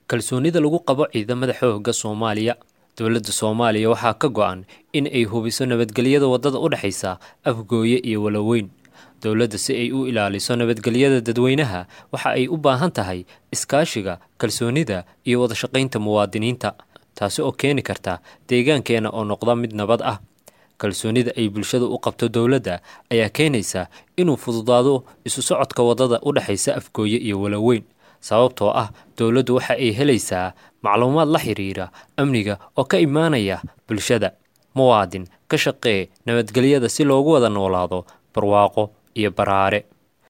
kalsoonida lagu qabo ciidamada xoogga soomaaliya dowladda soomaaliya waxaa ka go-an in ay hubiso nabadgelyada waddada u dhexaysa afgooye iyo waloweyn dowladda si ay u ilaaliso nabadgelyada dadweynaha waxa ay u baahan tahay iskaashiga kalsoonida iyo wadashaqaynta muwaadiniinta taasi oo keeni karta deegaankeena oo noqda mid nabad ah kalsoonida ay bulshada u qabto dowladda ayaa keenaysa inuu fududaado isu socodka waddada u dhexaysa afgooye iyo waloweyn sababtoo ah dowladdu waxa ay helaysaa macluumaad la xiriira amniga oo ka imaanaya bulshada muwaadin ka shaqee nabadgelyada si loogu wada noolaado barwaaqo iyo baraare